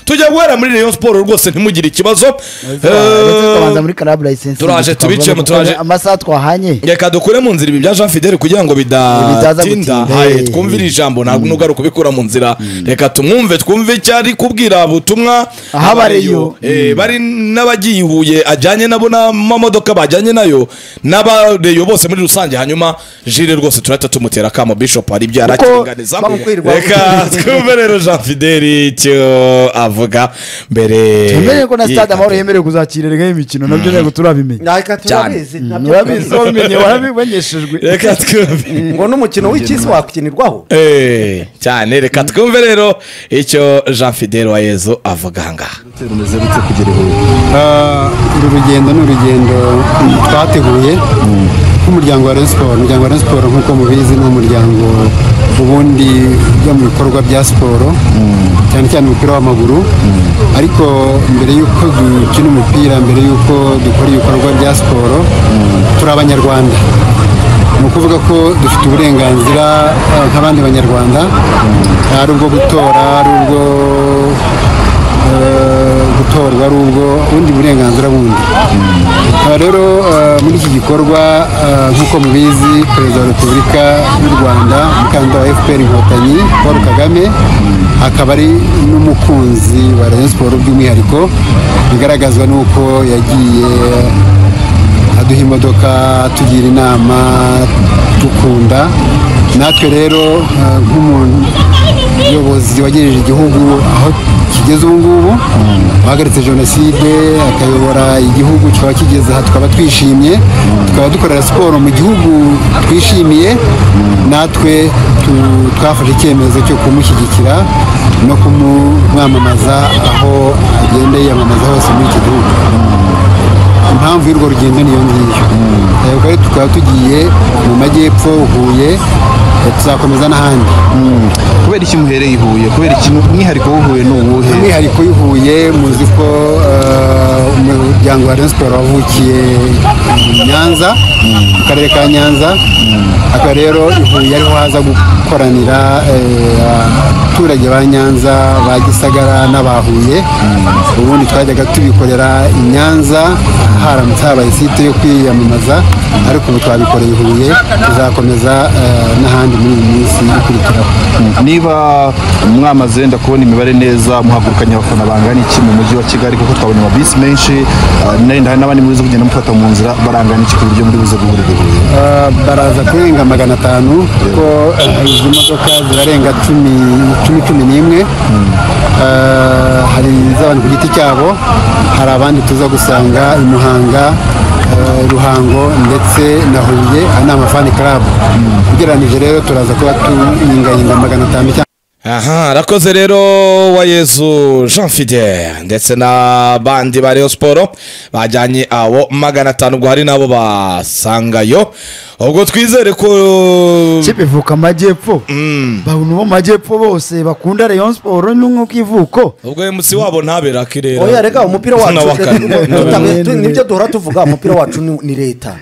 mujya guhera muri rayon siporo rwose ntimugire ikibazo tubanza muri karabu layisensi turaje tubiciyemo, turaje- amasaha twahanye reka dukure mu nzira ibi bya jean fidele kugira ngo Bitaza bidatinda gutinda, haye eh. twumvire ijambo ntabwo ntugaruka kubikura mu nzira reka tumwumve twumve icyo ari kubwira butumwa Ahabareyo. Eh, bari n'abagiye i Huye ajyanye nabo n'amamodoka bajyanye nayo n'abareyo bose muri rusange hanyuma jire rwose turahita tumutera akamo bishop hari ibyo arakiringaniza bamukwirwa. reka twumve rero jean fidele icyo avuga mbere yemerewe ko na stade amahoro y'iyi- yemerewe kuzakirirwa imikino nabyo ntabwo turabimenya reka turabizi ntabyo urabizi turabizi wabimenye waramenyeshejwe reka twumve ngo n'umukino w'icy'isi wakinirwaho Eh, cyane reka twumve rero icyo jean fidele wa yezu avuga aha ngaha rumeze rute kugera i Huye Ah, uru rugendo ni urugendo twateguye nk'umuryango wa Rayon Sport umuryango wa Rayon Sport nk'uko mubizi ni umuryango ubundi ujya mu bikorwa bya siporo cyane cyane umupira w'amaguru ariko mbere y'uko dukina umupira mbere y'uko dukora ibikorwa bya siporo turi abanyarwanda ni ukuvuga ko dufite uburenganzira eh, nk'abandi banyarwanda ari ubwo gutora ari ubwo eh, gutorwa ari ubwo ubundi burenganzira bundi Aha rero eh, muri iki gikorwa eh, nk'uko mubizi perezida wa repubulika y'u rwanda umukandida wa fpr inkotanyi paul kagame akaba ari n'umukunzi wa rayon siporo by'umwihariko bigaragazwa n'uko yagiye aduha imodoka atugira inama dukunda natwe rero eh, nk'umuyobozi wagejeje igihugu aho kigeze ubu ngubu wahagaritse jenoside akayobora igihugu kikaba kigeze aha tukaba twishimye tukaba dukorera siporo mu gihugu twishimiye natwe tu- twafashe icyemezo cyo kumushyigikira no kumwamamaza aho agenda yiyamamaza hose muri iki gihugu impamvu y'urwo rugendo niyo ngiyo Eh, ubwo rero tukaba tugiye mu majyepfo huye eh, tuzakomeza n'ahandi kubera iki muhereye i Huye kubera iki umwihariko w'uhuye ni uwuhe umwihariko w'i Huye muzi ko eh, umuryango wa Rayon Sport wavukiye i Nyanza mu karere ka Nyanza aka rero i Huye ariho haza gukoranira eh, abaturage ba Nyanza ba Gisagara n'aba Huye ubundi twajyaga tubikorera i Nyanza haramutse habaye site yo kwiyamamaza ariko ubu twabikoreye i Huye tuzakomeza eh, n'ahandi muri iyi minsi ikurikiraho niba mwamaze wenda kubona imibare neza muhagurukanye abafana bangana iki mu mujyi wa kigali kuko twabonye amabisi menshi ah, narenda hari n'abandi muri zo kugenda mufata mu nzira barangana iki ku buryo muri buze guhurira i Huye Ah, baraza kurenga magana atanu kuko ah, izi modoka zirarenga cumi cumi cumi n'imwe Ah, hari iz'abantu ku giti cyabo hari abandi tuza gusanga i muhanga ah, ruhango ndetse na huye aha ni amafani club ugereranyije rero turaza kuba tuyingayinga magana atanu cyangwa aha arakoze rero wa yezu jean fidele ndetse n'abandi ba Rayon siporo bajyanye abo magana atanu ubwo hari n'abo basangayo ubwo twizere ko ikipe ivuka amajyepfo bantu bo mu majyepfo bose bakunda rayon siporo ni nk'uko ivuko ubwo emusi wabo ntabera akirera oya reka umupira wacu Nawe akana- Tuta- tu- nibyo duhora tuvuga umupira wacu ni ni leta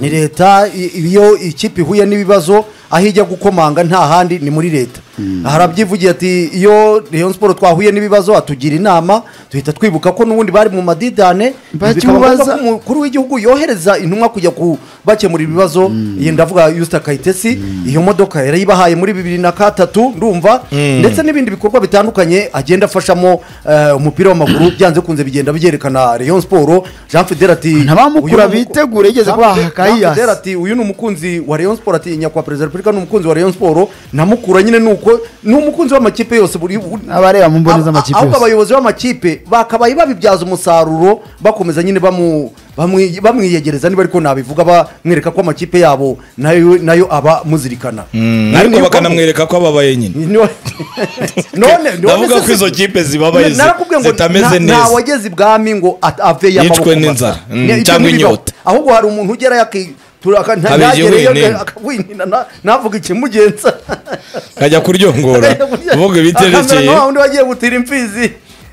ni leta i- iyo ikipe ihuye n'ibibazo aho ijya gukomanga nta handi ni muri leta harabyivugira ati iyo rayon siporo twahuye n'ibibazo atugira inama duhita twibuka ko n'ubundi bari mu madidane bikaba Bakimubaza- ngombwa ko umukuru w'igihugu yohereza intumwa kujya kubakemura ibibazo iyi ndavuga yusita kayitesi iyo modoka yarayibahaye muri bibiri na gatatu ndumva ndetse n'ibindi bikorwa bitandukanye agenda afashamo eh, umupira w'amaguru byanze kunze bigenda byerekana rayon siporo jean fidel ati Ntabamukura uyu ni umu- bitegure, yigeze Jean kubaha Fidel- Kayiyasi. Jean Fidel ati uyu ni umukunzi wa rayon siporo ati nyakubahwa perezida wa repubulika ni umukunzi wa rayon siporo namukura nyine ni uko ni umukunzi w'amakipe yose buri buri- abareba mu mboni z'amakipe ahubwo yose abayobozi b'amakipe bakabaye babibyaza umusaruro bakomeza nyine bamu- bamwi- bamwiyegereza niba ariko nabivuga bamwereka ko amakipe yabo nayo nayo aba muzirikana Mm, ariko bakanamwereka ko ababaye nyine Niwe- none none Ndavuga se- ko izo kipe zibabaye zi- Narakubwiye ngo zitameze nta- neza. nta wageze ibwami ngo at- aveyo Yicwe amaboko n'inzara, masa. mm, Ne- ibyo cyangwa ntibibaho. inyota. ahubwo hari umuntu ugerayo aki- tura- aka- nta- Abegeye ntagereyo wenyine. akawinina na- navuga ikimugenza kajya kuryongora vuga Akamera ibiterekeye nka wa wundi wagiye gutira imfizi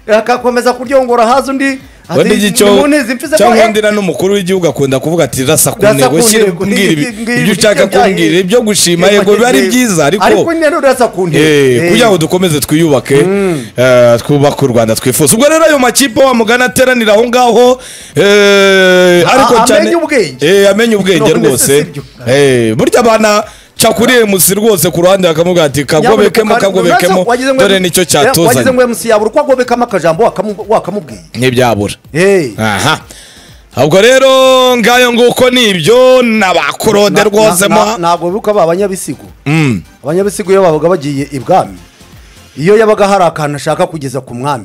akakomeza kuryongora haza undi wenda igicyo Ni mu ntizi mfize ko cyangwa he- undi na n'umukuru w'igihugu akunda kuvuga ati rasa ku Rasa ntego ku shyira ntego, kumbwira ibi- ngibi- ibyo ushaka ngibi- kumbwira ibyo gushima ngibi- yego biba ari ngibi- byiza ariko ariko nyine urasa ku ntego Eh, Eh. kugira ngo dukomeze twiyubake eh, twubake u rwanda twifuza ubwo rero ayo makipe wa mugana ateranira aho ngaho eh, ariko A- cyane amenye ubwenge. Eh, amenye ubwenge None se rwakuriye sibyo? burya abana cyakuriye musi rwose ku ruhande bakamubwira ati kagobekemo Nyamuneka, kagobekemo wagize ngo- dore nicyo wagize cyatuzanye ngo MC yabura uko agobekamo akajambo wakamu- wakamubwiye ntibyabura Eh. aha ubwo rero ngayo nguko nibyo n'abakorode rwose Na- na- mo ntabwo bibuka ba banyabisigo Mm. abanyabisigo iyo babaga bagiye ibwami iyo yabaga hari akantu ashaka kugeza ku mwami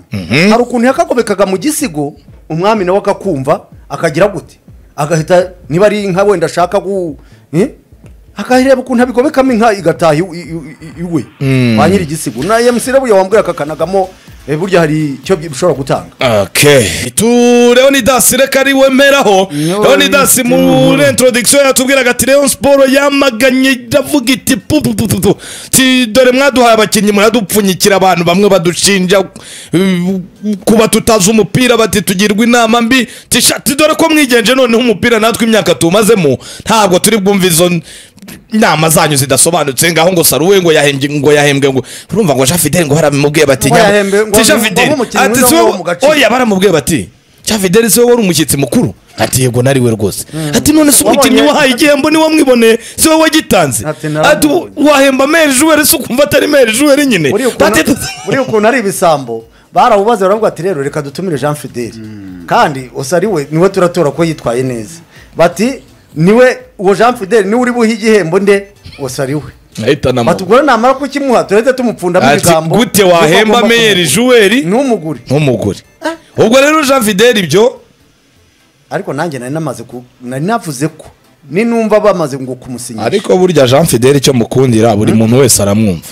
hari ukuntu yakagobekaga mu gisigo umwami nawe akakumva akagira gute agahita niba ari inka wenda ashaka gu Eh? akahireba ukuntu abigobekamo inka igataha iw- iw- iw- iwe ba nyiri igisigo na emusi rero wambwira akakanagamo eh, burya hari icyo bi- bishobora gutanga Okay. tu leonidas reka ari wemeraho Yo, leonidas Leonidas, muri introduction yatubwiraga ati leon siporo yamaganye iravuga iti pu pu pu pu pu Si dore mwaduhaye abakinnyi muradupfunyikira abantu bamwe badushinja uh, kuba tutazi umupira bati tugirwa inama mbi tishati dore ko mwigenje noneho umupira natwe imyaka tumazemo ntabwo turi bwumve izo inama zanyu zidasobanutse ngaho ngo saruwe ngo yahembwe ngo yahembwe ngo urumva ngo jean fidel ngo haramubwiye bati Ngo nyama- yahembwe, ngo ti jean ngo fidel umukinnyi ati mwiza si wo mu wowe gace." oya baramubwiye bati cya fidel siwe wari umushyitsi mukuru ati yego nari we rwose ati none se Wabonye- umukinnyi wahaye igihembo niwe mwamwiboneye siwe wagitanze ati Ati, "Narabonye." wahemba meri juweri se ukumva atari meri juweri nyine buriya ukuntu- Ati, buriya ukuntu ari ibisambo barawubaze baravuga ati rero reka dutumire jean fideli kandi usa ari we niwe turatora ko yitwaye neza bati niwe uwo jean fideli niwe uri buhe igihembo nde usa ari we ahita anamubona. batugora namara kukimuha turahita tumupfundamo Ati, ibigambo gute wahemba meri juweri ntumugure nk'umugore ubwo rero jean fidel ibyo ariko nanjye nari namaze ku nari navuze ko ninumva bamaze ngo kumusinyisha ariko burya jean fidel icyo mukundira buri muntu wese aramwumva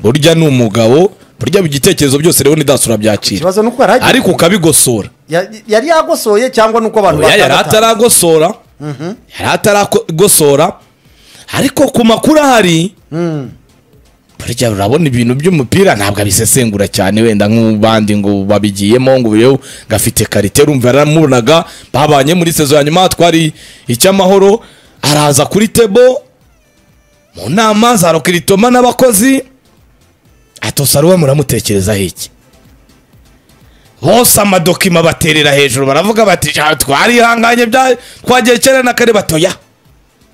burya ni umugabo burya igitekerezo byose rero nidasi urabyakira ikibazo ni uko yari agiye ariko ukabigosora Ya- yari yagosoye cyangwa ni uko abantu Oya, yari batandatu ataragosora yari ataragosora ariko ku makuru ahari burya urabona ibintu by'umupira ntabwo abisesengura cyane wenda nk'ubandi ngo babigiyemo ngo yewe gafite karite rumva yaramubonaga babanye muri sezo ya nyuma twari icy'amahoro araza kuri tebo mu nama za rokiritoma n'abakozi atosaruwe muramutekerezaho iki bose amadokima baterera hejuru baravuga bati "Ja, twarihanganye bya twagiye kera na kare batoya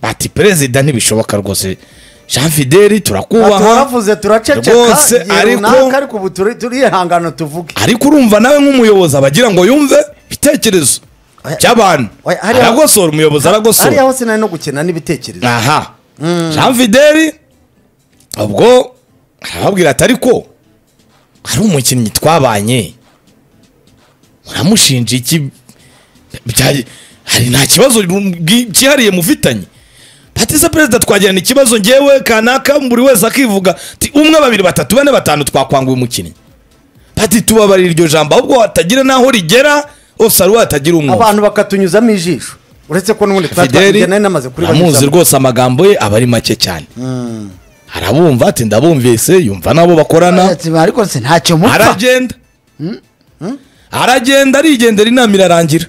bati perezida ntibishoboka rwose jean fideli turakubaha turavuze turaceceka Rwose, igihe ariko- runaka ariko ubu turi- turihangana tuvuge ariko urumva nawe nk'umuyobozi aba agira ngo yumve ibitekerezo Oya. by'abantu Oya, hariya- aragosora umuyobozi hariya aragosora hose nari no gukina n'ibitekerezo aha jean fideli ubwo arababwira ati ariko hari umukinnyi twabanye muramushinja iki Bya- hari nta kibazo bwi- cyihariye mufitanye batise perezida twagirana ikibazo ngewe kanaka buri wese akivuga ti umwe babiri batatu bane batanu twakwanguye umukinnyi bati tubabarira iryo jambo ahubwo hatagira n'aho rigera hose ari hatagira umwuka abantu bakatunyuzamo ijisho uretse ko n'ubundi twari fideli twagiye nari namaze kuri amuzi banyuzamo rwose amagambo ye aba ari make cyane arabumva ati ndabumvise yumva nabo bakorana Ati, ariko se ntacyo mupfa aragenda aragenda arigendera inama irarangira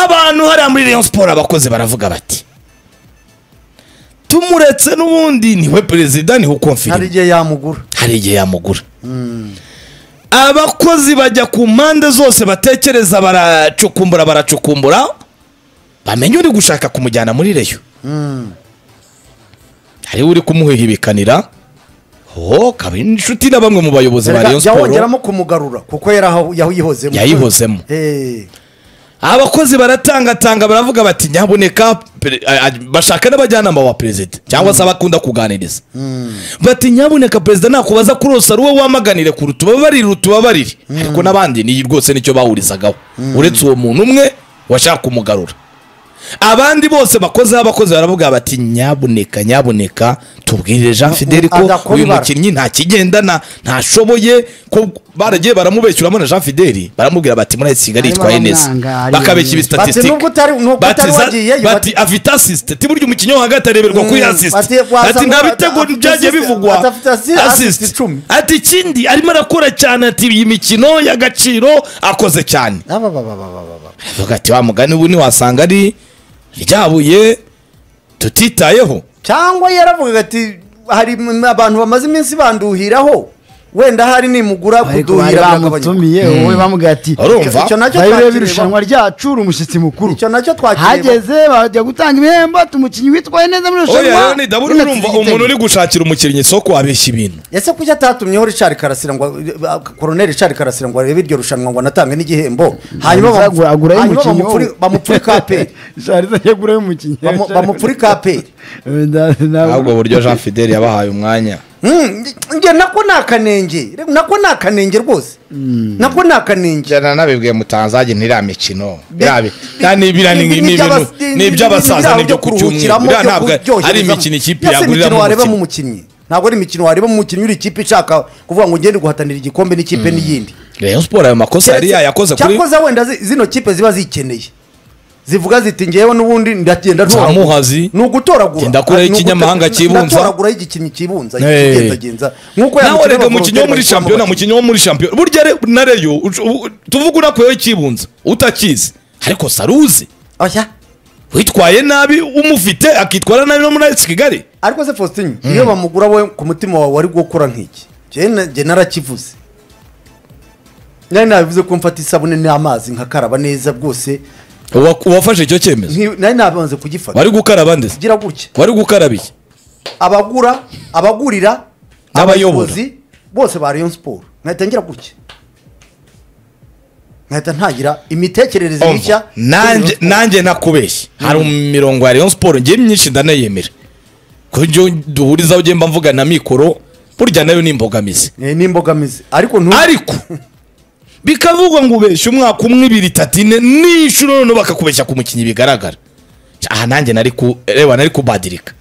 abantu hariya muri Rayon siporo abakozi baravuga bati tumuretse n'ubundi niwe perezida niwe hari ukomfirima igihe yamugura hari igihe yamugura abakozi bajya ku mpande zose batekereza baracukumbura baracukumbura bamenya uri gushaka kumujyana muri reyo hariho uri kumuhihibikanira ho kaba inshuti na bamwe mu bayobozi ba Erega reyo jya siporo wongeramo kumugarura kuko yaraho- yahihozemo yayihozemo Eh, abakozi baratangatanga baravuga bati nyaboneka pere- a- a- bashaka n'abajyanama ba perezida cyangwa se abakunda kuganiriza bati nyaboneka perezida nakubaza kurosa ari wowe wamaganire kure utubabarire utubabarire ariko n'abandi ni rwose nicyo bahurizagaho uretse uwo muntu umwe washaka kumugarura abandi bose bakoze abakozi baravuga bati nyabuneka nyabuneka tubwirire jean fidel ko adakora uyu ibara." mukinnyi ntakigendana ntashoboye ko baragiye baramubeshyuramo na jean fidel baramubwira bati muri kigali Harimo yitwaye neza abamwanga, bakabeshya harimo- ibisitatistike Bati nubwo utari- nubwo utari wagiyeyo, bati bati- afite asisite burya umukinnyi wo hagati areberwa Mm, kuri asisite bati wasanga ati nta ata- bitego afite byagiye assist- bivugwa afite assi- assist asisite icumi. ati ikindi arimo arakora cyane ati iyi mikino y'agaciro akoze cyane Aba, aba, aba, aba, aba. Avuga ati wa mugani ubu ntiwasanga ari ryabuye tutitayeho cyangwa yaravugaga ati hari m- abantu bamaze iminsi banduhiraho wenda hari nimugura ariko bari kuduhira byagabanyuka. bamutumiye wowe bamubwira ati urumva icyo nacyo bayirebe twakireba irushanwa ryacu uri umushyitsi mukuru icyo nacyo twakireba hageze bajya gutanga ibihembo ati umukinnyi witwaye neza muri oya irushanwa rero ni daburi urumva umuntu uri gushakira umukinnyi isoko wabeshya ibintu ese kuki atatumyeho richard karasira ngo eh, koroneri richard karasira ngo arebe iryo rushanwa ngo anatange n'igihembo hanyuma bamu- agura hanyuma y'umukinnyi bamupfuri- bamupfuri kaperi shariza yagura y'umukinnyi Bamu- bamupfuri kaperi ahubwo buryo jean fidel yabahaye umwanya Mm, nge nako ni akanenge nako ni akanenge rwose nako ni akanenge njyana nabibwiye mutanzage ntiriya mikino birabi ni- ni- ni- ni- n'ibintu ni- ni iby'abasaza ni- n'ibyo ku cyumweru kuruhukiramo, biriya byo ntabwo kuryoherezamo. ari imikino ikipe Mbese imikino yaguriramo wareba mu umukino mukinnyi ntabwo ari imikino wareba mu mukinnyi uri ikipe ishaka kuvuga ngo ngende guhatanira igikombe n'ikipe n'iyindi rayon siporo ayo makosa yari yayakoze kuri cyakoze wenda zi- zino kipe ziba zikeneye zivuga ziti ngewe n'ubundi ndagenda Za ntoragura." Muhazi. ni ugutoragura Genda kure Ni uguto- y'ikinyamahanga cyibunza. ndatoragura y'igikinyi cyibunza Hey. kigenzagenza nk'uko ya nawe mikino rega y'abagororwa umukinnyi wo muri bari kubona shampiyona abakinnyi. umukinnyi wo muri shampiyona burya re- na reyo ucu- ubu- tuvuge unakuyeho ikibunza utakizi ariko saruzi Oya. witwaye nabi umufite akitwara nabi no muri ayisi kigali ariko se faustin iyo bamugura we ku mutima wawe wari gukora nk'iki njye narakivuze nari nabivuze ko mfata isabune n'amazi nkakaraba neza bwose Uwa- uwafashe icyo cyemezo nki- nari nabanze kugifata wari gukaraba ndetse gira gutya wari gukaraba iki abagura abagurira N'abayobora. abayobozi bose ba rayon siporo nkahita ngira gutya nkahita ntagira imitekerereze mishya Umva, nanjye nanjye nakubeshye hari imirongo ya rayon siporo ngewe myinshi ndanayemera kubyo duhurizaho ugenda mvuga na mikoro burya nayo ni imbogamizi Eh, ni imbogamizi ariko ntu ariko bikavugwa ngo ubeshye umwaka umwe ibiri itatu ine n'inshuro noneho bakakubeshya ku mukinnyi bigaragara aha nanjye nari ku reba nari kubadirika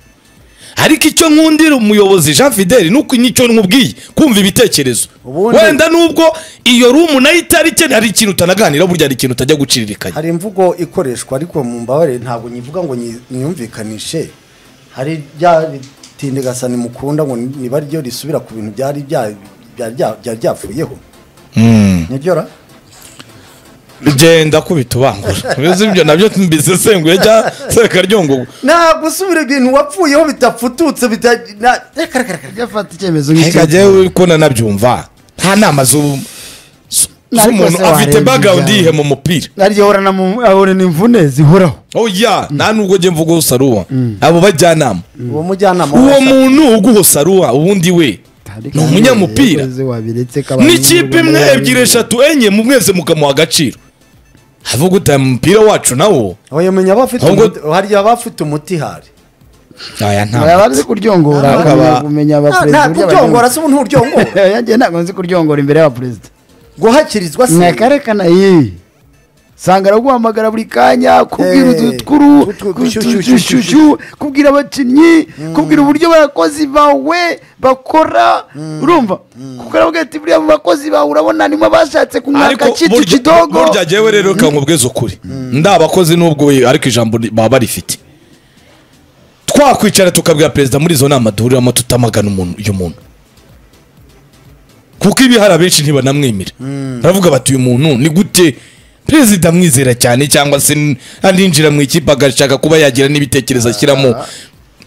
ariko icyo nkundira umuyobozi jean fidel ni uko nicyo nkubwiye kumva ibitekerezo Ubundi- wenda nubwo iyo rumu nayo itari ikeneye hari ikintu utanaganiraho burya hari ikintu utajya guciririkanya hari imvugo ikoreshwa ariko mu mbabarire ntabwo nyivuga ngo nyi- nyumvikanishe hari rya bitinde gasani mukunda ngo ni- niba ryo risubira ku bintu byari bya- bya- bya- byari byavuyeho nibyo ra genda kubita ubangura bizi ibyo nabyo mbisesenguye cyangwa sekaryongo nta gusubira ibintu wapfuyeho bitafututse bita- na- reka, reka, reka. gafata icyemezo reka nk'icyo jyewe uko nanabyumva nta nama z'ubu z- Ariko z'umuntu se afite warebye background ibyawe. yihe mu mupira arya ahorana mu- ahorana imvune zihoraho oya nta n'ubwo njye mvuga saruwa abo bajyanama uwo mujyanama uwo w'abashaka- muntu uguho saruwa ubundi we ni umunyamupira Yakoze wabiretse kabari n'ikipe mu imwe Rwanda. ebyiri eshatu enye mu mwese mukamuha agaciro avuga uti umupira wacu nawo oya menya abafite Ahubwo- umuti- harya abafite umuti hari aya Hari nta abazi kuryongora Ntabwo bakamenya aba- kumenya nta abaperezida nta kuryongora se ubu nturyongora yagiye ntabwo nzi kuryongora imbere y'abaperezida guhakirizwa se mwakarekana iyi sanga araguhamagara buri kanya kubwira Eh, udukuru utu- ku- shu- tu- shu- tu- shu- shu- shu- shu, kubwira abakinnyi kubwira uburyo abakozi bawe bakora urumva kuko aravuga ati buriya mu bakozi bawe urabona nimo bashatse kumwaka ariko kitu burya kidogo burya jyewe rero reka nkubweze ukuri ndabakozi n'ubwo we- ariko ijambo ri- baba barifite twakwicara tukabwira perezida muri izo nama duhuriramo tutamagana umuntu uyu muntu kuko ibihari abenshi ntibanamwemera baravuga bati uyu muntu ni gute perezida amwizera cyane cyangwa se n- aninjira mu ikipe agashaka kuba yagira n'ibitekerezo ashyiramo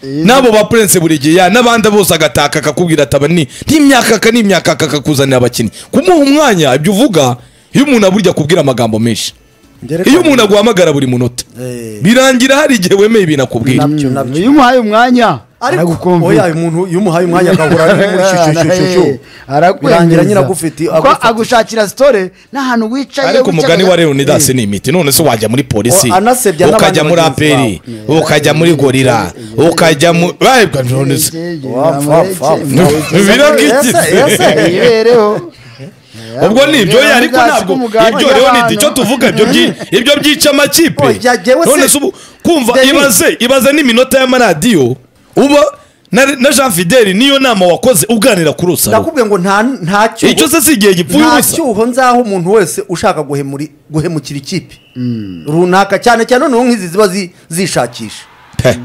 n'abo ba prince buri gihe ya- n'abandi bose agataka akakubwira ati aba ni n'imyakaka n'imyakaka akakuzanira abakinnyi kumuha umwanya ibyo uvuga iyo umuntu aburya akubwira amagambo menshi iyo umuntu aguhamagara buri munota Eh. birangira hari igihe wemeye ibintu akubwira nabyo nabyo iyo umuhaye umwanya ariko aragukumvira. oya uyu muntu iyo umuhaye umwanya agahura n'umushyushyushyushyu birangira nyiragufiti kuko agushakira sitore n'ahantu wicaye ariko wicaye- umugani wa leonidas ni imiti none se wajya muri polisi O, anasebya n'abandi ukajya muri bagenzi aperi ukajya muri gorira ukajya mu Wabwa none se- Ege, Wapfa, namureke, wapfa. mureke, Biraga iki Ese- ese- ibereho ubwo ni ibyo rero yari ariko ntizasige ntabwo umugati ibyo rero ni abantu. icyo tuvuga ibyo byi- ibyo byica amakipe Oh, ya- yewe se- none se ubu kumva Denis. ibaze ibaze n'iminota y'amaradiyo uba na na jean fideli niyo nama wakoze uganira kuri usaro ndakubwiye ngo nta nta cyuho icyo se si igihe gipfuye nta ubusa cyuho nzaho umuntu wese ushaka guhemuri- guhemukira ikipe runaka cyane cyane noneho nk'izi ziba zi- zishakisha Pe.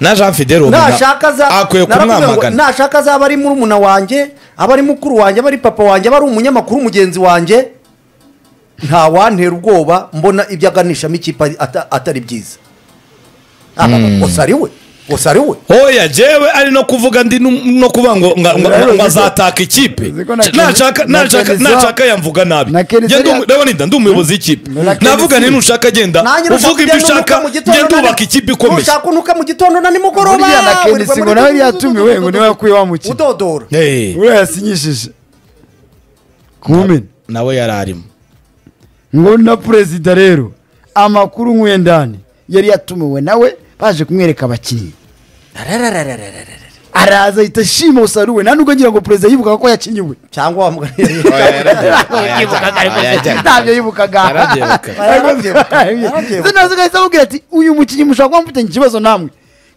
na jean fideli ubu na- nashaka za akwiye narakubwiye ngo kumwamagana nashaka zaba ari murumuna wanjye aba ari mukuru wanjye aba ari papa wanjye aba ari umunyamakuru mugenzi wanjye ntawantera ubwoba mbona ibyo aganishamo ikipe ari- ata- atari byiza gusa ari we gusa ari we oya jewe ari no kuvuga ndi nu- no kuvuga ngo nga- nga- Rero, ngo izo- azataka ikipe izo ko na Kenzo- nashaka na nashaka Kenzo- nashaka yamvuga nabi na Kenzo Njye ndi umu- yari- ndabona inda ndi umuyobozi w'ikipe Na Kenzo- navuga ni nushaka agenda Nanjye nushaka uvuga ibyo ujya ushaka n'unuka mu gitondo ngenda na ni- ubaka ikipe ikomeye nushaka unuka mu gitondo na nimugoroba Buriya na Kenisi wirirwa muri ngo nawe dudu- yatumiwe dudu- ngo dudu- niwe wakuye wa mukino. udodora Hey, uriya yasinyishije kumena nawe yari arimo ngo na perezida rero amakuru nk'uyendani yari yatumiwe nawe baje kumwereka abakinnyi araza ahita ashima usaruwe nta nubwo ngira ngo perezida yibukaga ko yakinyiwe cyangwa wamuganiye ntabyo yibukaga Yarabyibuka. Ndetse nazo ugahita amubwira ati uyu mukinnyi mushobora kuba mufitanye ikibazo namwe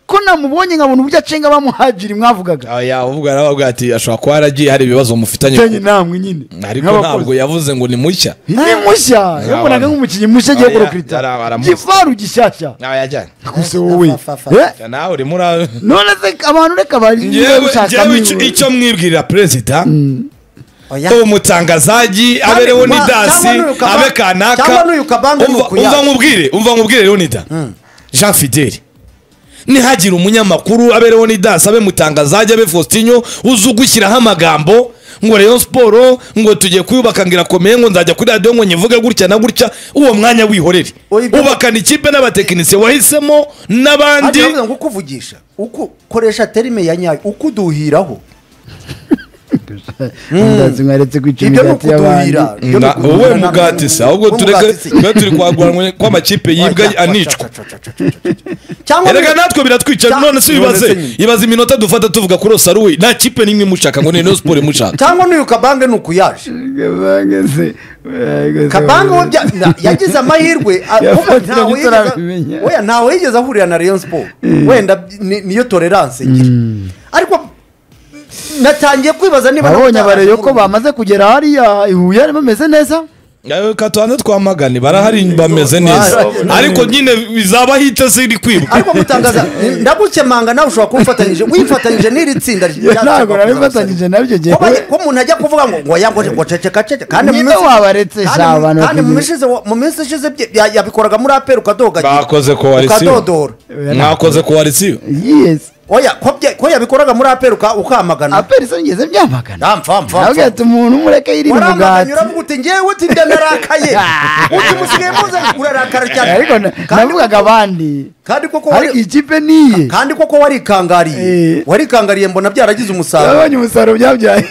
ko namubonye nkabona uburyo acenga bamuhajiri mwavugaga oya uvuga nawe avuga ati ashobora kuba haragiye hari ibibazo mufitanye mfitanye namwe nyine ariko Nk'abakozi. ntabwo yavuze ngo ni mushya ni mushya yabonaga nk'umukinnyi mushya agiye Oya, kurokirita yara- aramuzi. gifaru gishyashya yajyanye gusa wowe Fa- fa- fa- Eh? nawe uri muri none se abantu reka bari niba Yewe gushaka jewe icyo- niwe. icyo mwibwirira perezida Oya. umutangazaji abereho ma- nidasi cyangwa n'uyu kaba- abe kanaka cyangwa n'uyu kabanga Umva- n'uku yaje. umva nkubwire umva nkubwire leonida jean fideli nihagira umunyamakuru abereho nidasi abe mutangazaji abe faustinyo uzi ugushyiraho amagambo ngo rayon siporo ngo tugiye kuyubaka ngo irakomeye ngo nzajya kuri radiyo ngo nyivuge gutya na gutya uwo mwanya wihorere Oya, ibyo- ubakana ikipe n'abatekinisiye wahisemo n'abandi Andi ngo kuvugisha uku koresha terime ya nyayo ukuduhiraho Ndazi mwaretse kwica ibyo ni imigati y'abandi ukuduhira ibyo ni Na- ukuduhira wowe ntabwo mugati se ahubwo wowe tureke mugati se. twe turi kwaguranwa kw'amakipe yibwa Oya, anicwa ca- ca- ca- ca- ca- ca- ca. cyangwa erega natwe biratwica Cya- none se none se ibaze nyine. ibaze iminota dufata tuvuga kuri osaruwe nta kipe n'imwe imushaka ngo ni ino siporo imushaka cyangwa n'uyu kabange ni uku yaje Kabange se- Kabange se- kabange we bya- na- yagize amahirwe a- Yafatira kuba ntawe yigeze- tutaramenya. oya, ntawe yigeze ahurira na rayon siporo wenda ni- niyo tolerance ngira ariko natangiye kwibaza niba abonye ntawe abareyo ko yarakurura. bamaze kugera hariya i huye bameze neza Yawe katubanze twamagane barahari bameze neza ariko nyine bizaba hita ziri kwiruka ariko gutangaza ndagukemanga nawe ushobora kubifatanyije wifatanyije n'iri tsinda rya- Ntabwo rya- narifatanyije nabyo, ngiye Ko bajya- kubi- ko umuntu ajya kuvuga ngo ngo yangoje ngo ceceka ceceka kandi Ninde minsi- wabaretse kandi sha mu- abantu kandi mu bategereje? minsi ishize- mu minsi ishize bye- ya- yabikoraga muri aperi ukadogagira Bakoze ko wari sibo. ukadodora mwakoze ku warisiyo yes oya ko bye- ko yabikoraga muri aperi uka- ukamagana aperi se ngeze byamagana Mpfa, mpfa, nabwo mpfa. ati umuntu umureke yiri mu mugati waramaganye uravuga uti ngewe uti nda narakaye uti musigaye muza urarakara cyane ariko na- Kandi navugaga koko- abandi kandi koko ariko wari- ikipe niye kandi koko warikangariye Eh. warikangariye mbona byaragize umusaruro abonye umusaruro byabyaye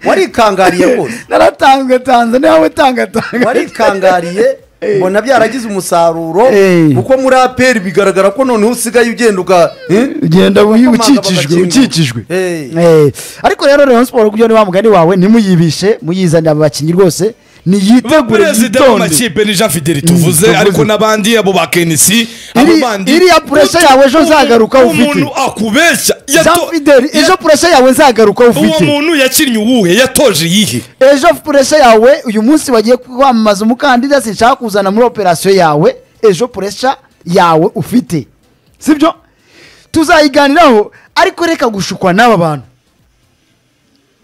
warikangariye rwose naratanzwe tanze niba we tanga tanga warikangariye mbona byaragize umusaruro Eh. kuko muri aperi bigaragara ko noneho usigaye ugenda uga ugenda uyu Bakomanga ukikijwe bagakingura. ukikijwe Eh. Eh, ariko rero Rayon Sport kugira niba mugani wawe ntimuyibishe muyizanire aba bakinnyi rwose niyitegure perezida yitonde w'amakipe ni jean fideli tuvuze tuvuze. ariko n'abandi abo ba kenisi Iri- abo bandi iriya pressure yawe ejo uzagaruka ufite. umuntu akubeshya jean yato- fideli ya- ejo purese yawe nzagaruka uwo ufite muntu yakinnye uwuhe yatoje iyihe ejo purese yawe uyu munsi wagiye kwamamaza umukandida sinshaka kuzana muri operasiyo yawe ejo purese yawe ufite sibyo tuzayiganiraho ariko reka gushukwa n'aba bantu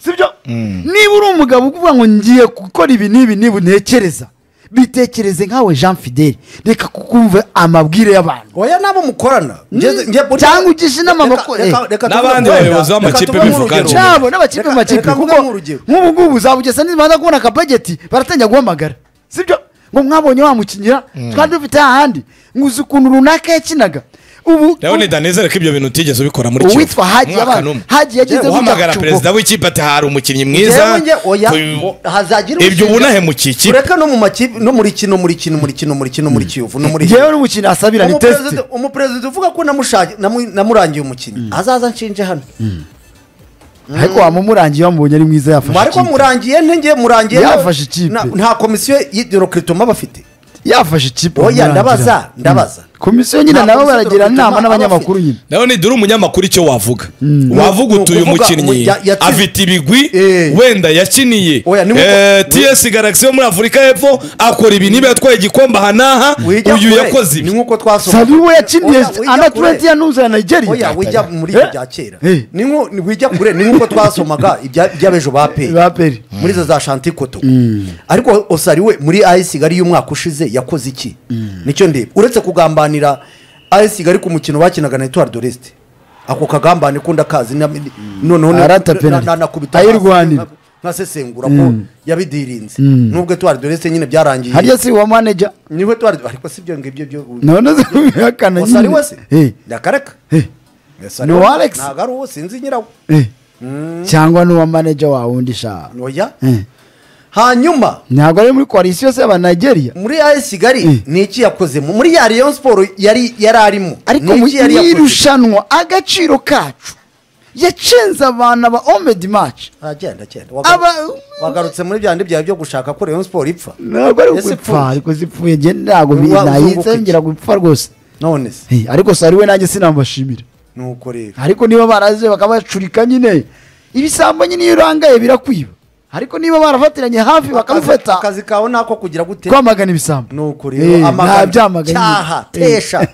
sibyo niba uri umugabo uvuga ngo ngiye gukora ibi n'ibi niba untekereza bitekereze nkawe jean fideli reka kukumva amabwire y'abantu oya nabo mukorana Ngeze- nge- Cyangwa ugishe inama Reka- abakora- reka- eh. reka tuvuge N'abandi wenda, bayobozi reka b'amakipe tuvuge bivuga nk'urugero. atyo. nabo n'abakipe mu Reka- makipe reka kuko mvuge nk'urugero. nk'ubu ngubu uzabugesa nibanda kubona akabageti baratangira guhamagara sibyo ngo mwabonye wamukinyira kandi ufite hahandi nguzi ukuntu runaka yakinaga ubu rero ni danezere ko ibyo bintu utigeze ubikora muri Kivu. uwitwa hagiye Umwaka abana n'umwe. hagiye yagize uhamagara perezida w'ikipe ati hari umukinnyi mwiza Njyewe njye, oya, Ku- ngo hazagira ibyo ushinja- ubu nahemukiye ikipe ureka no mu makipe no muri kino muri kino muri kino muri kino muri kiyovu no muri ngewe n'umukino asabira ni tesite umuperezida uvuga ko namushaki- namu- namurangiye umukinnyi azaza nshinje hano ariko wamurangiye wamubonye ari mwiza yafashe ariko ikipe murangiye ntenge murangiye Yafashe ikipe. na- nta komisiyo y'idirokritoma bafite yafashe ikipe oya amurangira. ndabaza ndabaza komisiyo nyine Nta nabo komisiyo baragira dore inama bituma n'abanyamakuru abafite- nyine nawe nidura umunyamakuru icyo wavuga wavuga Ni utuye ukuvuga umukinnyi ya- yatsi- afite ibigwi Eh. wenda yakiniye Oya, ni Eh, nk'uko- ts garagisi yo muri afurika y'epfo akora ibi niba yatwaye igikombe aha n'aha Wijya uyu kure. yakoze ni ibi nk'uko twasohoka sabi we yakiniye Oya, wijya kure. anaturenti yanuza ya oya nigeria wijya muri ibyo bya kera Eh. ni nko ni wijya kure ni nk'uko twasomaga ibya- iby'abejo ba peyi ba peri muri izo za shantikoto ariko osari we muri ayesi kigali y'umwaka ushize yakoze iki nicyo ndeba uretse kugambanira ayesi kigali ku mukino bakinaga na etuwari doresite ako kagambane ko ndakazi na- noneho na- Arata na- penalty. na- nakubita Ayirwanira. nka- nkasesengura ko yabidirinze nubwo etuwari doresite nyine byarangiye harya si uwa manager niho etuwari ariko si ibyo ngibyo byo nabona se bihakana osari we se Eh, ndakareka eh, Osari Ni we uwa Alex? ntabwo ari uwo sinzi nyirawo eh. cyangwa n'uwa manager wawe undi sha noya Eh, hanyuma ntabwo ari muri koalisiyo se y'aba nigeria muri AS Mm. kigali ni iki yakozemo muri ya rayon siporo yari yari arimo ariko Ni mu iki yari yakoze? irushanwa agaciro kacu yacenze abantu aba omedi maci Ah, genda, genda. Aba- Waga- wagarutse muri byandi byawe byo gushaka ko rayon siporo ipfa ntabwo ari Ese ugupfa pfu- ariko zipfuye njye ntabwo Wa- uzunguka iki? nayitsengera gupfa rwose none se Eh, ariko sari we nanjye sinabashimira nuko rero ariko niba baraze bakabacurika nyine ibisambo nyine iyo urangaye birakwiba ariko niba barafatiranye hafi Akazi- bakamufata akazi kawe nako kugira gute kwamagana ibisambo nuko Eh, rero nta amagana byamagana cyaha nyine. Eh. tesha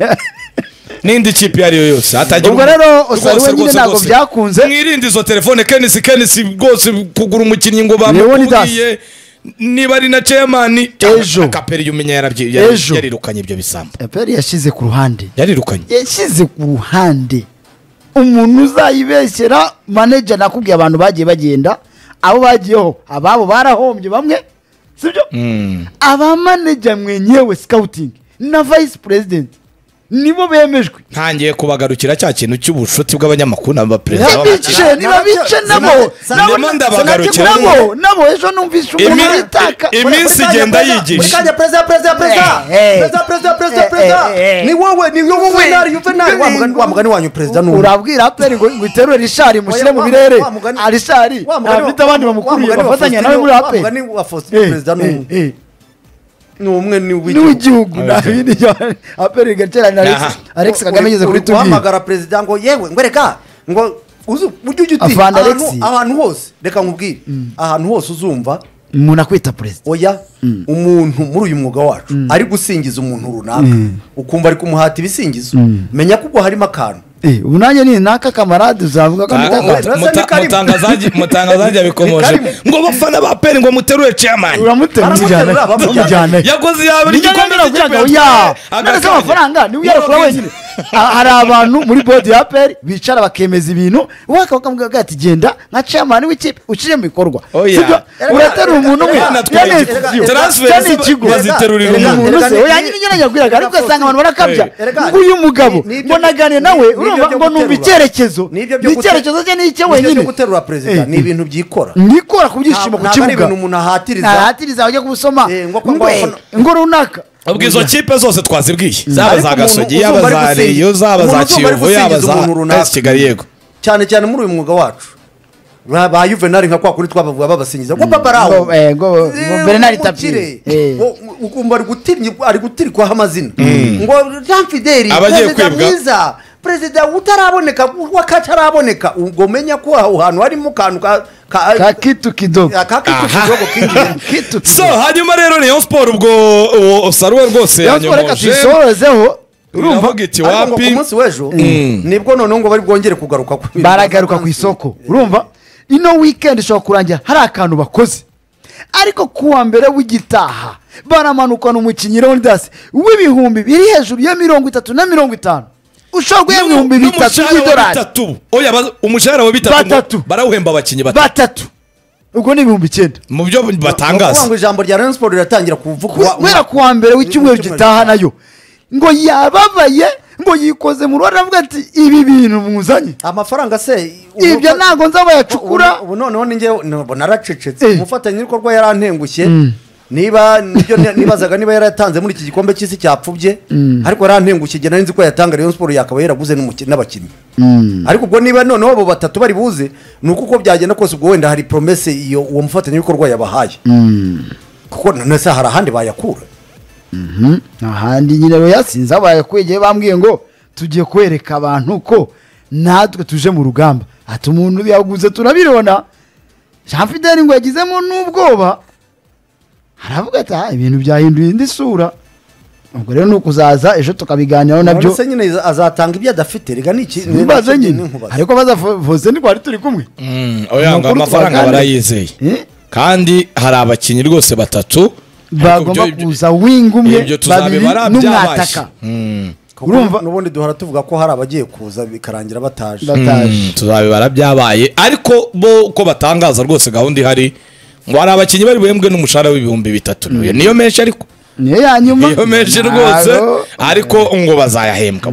n'indi kipe iyo ari yo yose atagira Ubwo rero umuntu- Osari we rwose, nyine rwose, ntabwo rwose. byakunze. mwirinde izo telefone kenisi kenisi rwose kugura umukinnyi ngo bamubwiye Leonidas. niba ari na ceyamani Ejo. kaperi umenya yarabyi- Ejo. yari- yarirukanye ibyo bisambo eperi yashyize ku ruhande yarirukanye yashyize ku ruhande umuntu uzayibeshyera manager nakubwiye abantu bagiye bagenda abo bagiyeho ababo barahombye bamwe sibyo aba manager mwenyewe scouting na vice president nibo bemejwe ntangiye kubagarukira cya kintu cy'ubucuti bw'abanyamakuru na baperezida ntibice niba bice nabo nabo Sinema ndabagarukira. nabo nabo ejo numvise umuntu Imi- aritaka iminsi igenda muri yigisha kanya perezida perezida perezida Eh, eh. perezida perezida Eh, perezida eh, eh, perezida eh. ni wowe ni wowe venari yuvenari Eh, wa mugani wa mugani wanyu perezida ni uwo. urabwira aperi ngo ngo iterure rishari mushyire Oya, mu wa- birere wa mugani- arishari wa mugani wa- afite abandi bamukuriye wa mugani wa bafatanya Faustin- nawe muri wa aperi mugani wa Faustin perezida ni uwo. ni umwe ni uw'igihugu n'uw'igihugu nta bindi bya- aperi igateranira Alex Aha. Alex Kagame ageze kuri tubwire guhamagara perezida ngo yewe ngo reka ngo uzi ujye ujya uti Avanda ahantu- Alexis. ahantu hose reka nkubwire ahantu hose uzumva umuntu akwita perezida oya umuntu muri uyu mwuga wacu ari gusingiza umuntu runaka ukumva ari kumuhata ibisingizo menya ko ubwo harimo akantu Eh, ubu nanjye ni naka kamarade uzavuga ko Muta- amutaka- muta- Rasa ni muta- karimo. mutangazaji- mutangazaji abikomoje Ni karimo. ngo bafana ba peri ngo muterure ceyamani uramutera umujyana Baramuterura, bamujyana. bamujyana yakoze yabiri Ni njyewe igikombe nabwiraga ngo cy'ikipe ya yatwaye, none se agakanya. amafaranga niwe uyakura Yarabwiye. wenyine Ha- hari abantu muri bodi ya peri bicara bakemeza ibintu uwaka bakamubwira ati genda nka chairman w'ikipe ushyire mu bikorwa Oya. Sibyo? uraterura umuntu umwe Abana ya twari- ni ikigo. transfer Ya ni zo- ikigo baziterurira Erega umuntu. umuntu se Erega ni- oya nyine nyine yagwiraga ariko ugasanga abantu barakabya Eh, erega ngo uyu ni- mugabo ni- ni ibyo- mbonaganiye nawe ni- ni ibyo urumva byo ngo numva guterura. icyerekezo Ni ibyo byo gute- icyerekezo cye ni icye ni ibyo wenyine byo guterura perezida Eh, ni ibintu byikora nikora ku byishimo Ntabwo- ku ntabwo ari kibuga ibintu umuntu ahatiriza. ahatiriza bajya kubusoma Eh, ngo ko- ngo ngo- eh, ngo runaka ubwo izo kipe zose twazibwiye zaba Ariko za gasogi umuntu yaba uzumva za ari gusingiza- riyo zaba za umuntu uzumva ari kiyovu yaba gusingiza za umuntu runaka. esi kigali yego cyane cyane muri uyu mwuga wacu ba ba yuvenali nka kwa kundi twabavuga babasingiza ngo papa araho Ngo, eh, ngo- Eh, ngo Bernard ngo Tapie. mukire. Eh. Ngo, ukumva ari gutirnya ari gutirikwaho amazina ngo jean fideli Abagiye perezida kwibwa. mwiza perezida utaraboneka wakataraboneka ubwo menya ko aho hantu harimo akantu ka ka- ka kitu kidogo ka kitu kidogo kinjiye kitu so kidogo hanyuma rero rayon siporo ubwo uwo saruwe rwose Rayon Sports reka yanyomoje tuyisorozeho urumva iravuga iti ariko ngo ku wapi munsi w'ejo nibwo noneho ngo bari bwongere kugaruka ku bintu. baragaruka ku isoko urumva ino wikendi ishobora kurangira hari akantu bakoze ariko kuwa mbere w'igitaha baramanukana umukinnyi leonidas w'ibihumbi biri hejuru ya mirongo itatu na mirongo itanu ushobora guhembwa ibihumbi bitatu N'umushahara wa by'idolari bitatu. oya ba- umushahara wa bitatu Batatu. ngo- barawuhemba abakinnyi batatu batatu ubwo ni ibihumbi icyenda mu byo Ni ukuvuga ngo batangaza ijambo rya rayon siporo riratangira kuvugwa kubera ku wa mbere w'icyumweru W'icyumweru gitaha gitaha. nayo ngo yababaye ngo yikoze mu ruhare avuga ati ibi bintu mwuzanye amafaranga se ibyo ntabwo nzabayacukura ubu noneho ni njyewe ntabwo naracecetse Eh. umufatanyabikorwa yarantengushye niba nibyo ni- nibazaga niba yarayatanze muri iki gikombe cy'isi cyapfubye ariko yarantengushye igihe nari nzi ko yatanga rayon siporo yakaba yaraguze n'umuki- n'abakinnyi ariko ubwo niba noneho abo batatu bari buze ni uko uko byagenda kose ubwo wenda hari poromese iyo uwo mufatanyabikorwa yabahaye kuko nanone se hari ahandi bayakura ahandi nyine rero yasinze abaye kwegeye bambwiye ngo tugiye kwereka abantu ko natwe tuje mu rugamba ati umuntu yaguze turabibona jean fidel ngo yagizemo n'ubwoba aravuga ati "Ah, ibintu byahinduye indi sura ubwo rero ni ukuzaza ejo tukabiganiraho nabyo none se nyine azatanga ibyo adafite rega ni iki ni- nkubaze ni- nyine nkubaze. ariko bazavose ntitwari turi kumwe oyanga Amakuru amafaranga twaganira. barayizeye Eh? kandi hari abakinnyi rwose batatu bagomba Ariko ibyo- kuza winga umwe ibyo babiri tuzabibara n'umwataka byabaye Mm, Kuko urumva- n'ubundi duhora tuvuga ko hari abagiye kuza bikarangira bataje bataje mm, tuzabibara byabaye ariko bo uko batangaza rwose gahunda ihari ngo hari abakinnyi bari buhembwe n'umushahara w'ibihumbi bitatu niyo menshi ariko niyo ya nyuma iyo menshi rwose Ntabwo- ariko ngo bazayahembwa